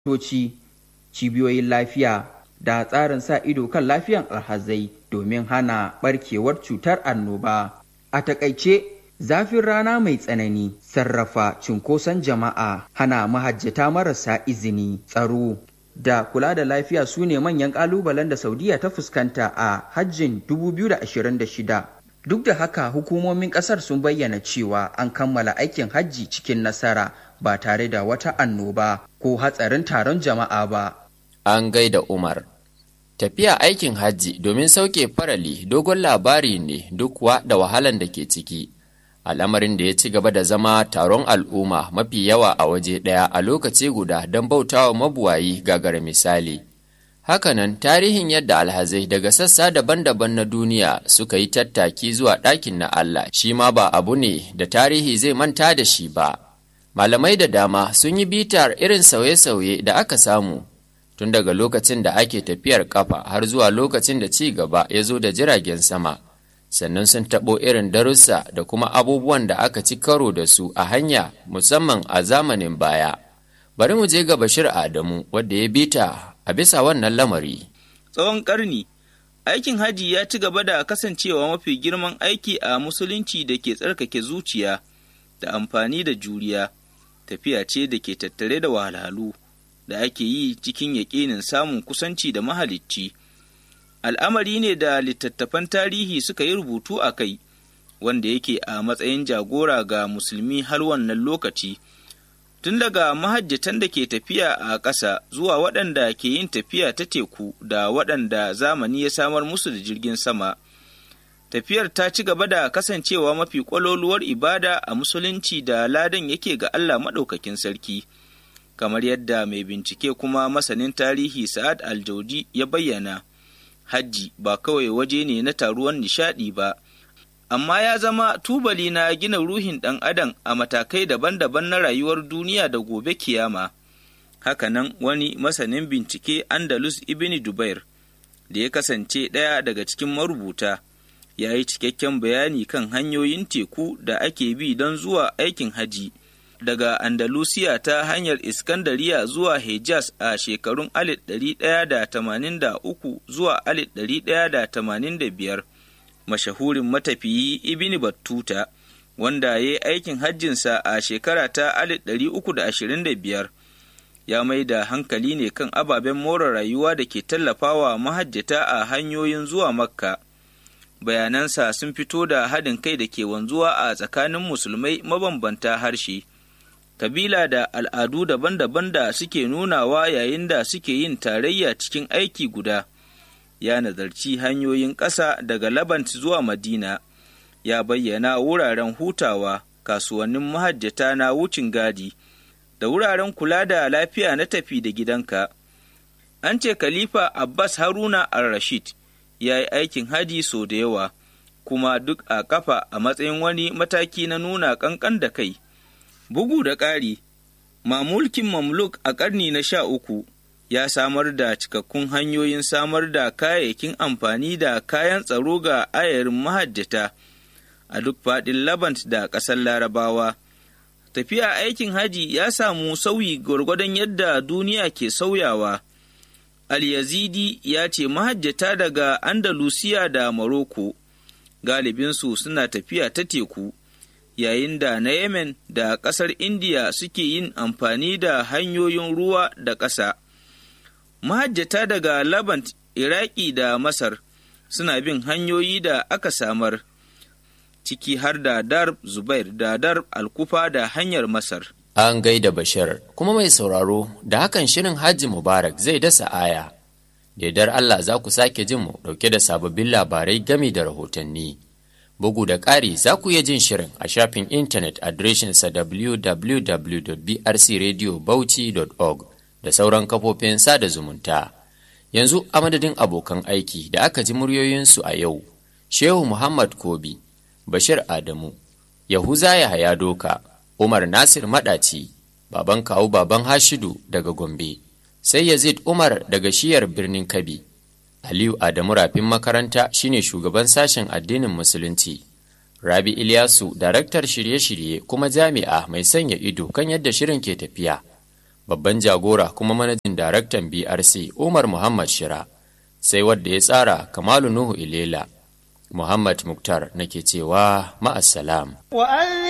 asibitoci cibiyoyin lafiya da tsarin sa ido kan lafiyan alhazai domin hana barkewar cutar annoba a takaice zafin rana mai tsanani sarrafa cunkoson jama'a hana mahajjata marasa izini tsaro da kula da lafiya su ne manyan kalubalen da saudiya ta fuskanta a hajjin 2026 duk da haka hukumomin kasar sun bayyana cewa an kammala aikin hajji cikin nasara ba tare da wata annoba ko hatsarin taron jama'a ba an gaida umar tafiya aikin hajji domin sauke farali dogon labari ne duk kuwa da wahalan da ke ciki al'amarin da ya ci gaba da zama taron al'umma mafi yawa a waje ɗaya a lokaci guda don bautawa mabuwayi gagara misali hakanan tarihin yadda alhazai daga sassa daban-daban na duniya suka yi tattaki zuwa ɗakin na Allah shi ma ba abu ne da tarihi zai manta da shi ba malamai da dama sun yi bitar irin sauye-sauye da aka samu tun daga lokacin da ake tafiyar kafa har zuwa lokacin da ci gaba ya zo da jiragen sama sannan sun taɓo irin darussa da kuma abubuwan da aka ci karo da su a hanya musamman a zamanin baya bari mu je ga bashir adamu wadda ya bita a bisa wannan lamari tsawon ƙarni aikin haji ya ci gaba da kasancewa mafi girman aiki a musulunci da ke tsarkake zuciya da amfani da juriya tafiya ce da ke tattare da wahalhalu da ake yi cikin yaƙinin samun kusanci da mahalicci al'amari ne da littattafan tarihi suka yi rubutu a kai wanda yake a matsayin jagora ga musulmi har wannan lokaci tun daga mahajjatan da ke tafiya a ƙasa zuwa waɗanda ke yin tafiya ta teku da waɗanda zamani ya samar musu da jirgin sama tafiyar ta ci gaba da kasancewa mafi ƙwaloluwar ibada a musulunci da ladan yake ga Allah maɗaukakin sarki kamar yadda mai bincike kuma masanin tarihi sa'ad aljaudi ya bayyana hajji ba kawai waje ne na taruwan nishaɗi ba amma ya zama tubali na gina ruhin ɗan adam a matakai daban-daban na rayuwar duniya da gobe kiyama hakanan wani masanin bincike andalus ibn dubair da ya kasance ɗaya daga cikin marubuta ya yi cikakken bayani kan hanyoyin teku da ake bi don zuwa aikin haji daga andalusiya ta hanyar iskandariya zuwa hejaz a shekarun 1183 zuwa 1185 mashahurin matafiyi ibini battuta wanda ya yi aikin hajjinsa a shekara ta 1325 ya mai da hankali ne kan ababen more rayuwa da ke tallafawa mahajjata a hanyoyin zuwa makka bayanansa sun fito da haɗin kai da ke wanzuwa a tsakanin musulmai mabambanta harshe kabila da al'adu daban-daban da suke nunawa yayin da suke yin tarayya cikin aiki guda ya nazarci hanyoyin ƙasa daga labant zuwa madina ya bayyana wuraren hutawa kasuwannin mahajjata na wucin gadi da wuraren kula da lafiya na tafi da gidanka an ce khalifa abbas haruna al-rashid ya yi aikin haji sau da yawa kuma duk a kafa a matsayin wani mataki na nuna ƙanƙan da kai bugu da ƙari mamulkin mamluk a ƙarni na sha uku ya samar da cikakkun hanyoyin samar da kayayyakin amfani da kayan tsaro ga ayarin mahajjata a duk faɗin labant da ƙasar larabawa tafiya aikin haji ya samu sauyi gwargwadon yadda duniya ke sauyawa al-yazidi ya ce mahajjata daga andalusiya da maroko galibinsu suna tafiya ta teku yayin da na yemen da ƙasar indiya suke yin amfani da hanyoyin ruwa da ƙasa mahajjata daga labant iraki da masar suna bin hanyoyi da aka samar ciki har da dar zubair da dar alkufa da hanyar masar an gaida bashir kuma mai sauraro da hakan shirin hajji mubarak zai dasa aya dar allah za ku sake jin mu dauke da sababbin labarai gami da rahotanni bugu da ƙari za ku iya jin shirin a shafin intanet adireshinsa www.brcradiobauchi.org da sauran kafofin sada zumunta yanzu a madadin abokan aiki da aka ji muryoyinsu a yau shehu muhammad kobi bashir adamu yahuza yahaya doka umar nasir maɗaci baban kawu baban hashidu daga gombe sai yazid umar daga shiyar birnin kabi aliyu adamu rafin makaranta shine shugaban sashen addinin musulunci rabi ilyasu daraktar shirye-shirye kuma jami'a mai sanya ido kan yadda shirin ke tafiya babban jagora kuma manajin daraktan brc umar muhammad shira sai wadda ya tsara kamalu nuhu ilela muhammad muktar nake cewa ma'assalam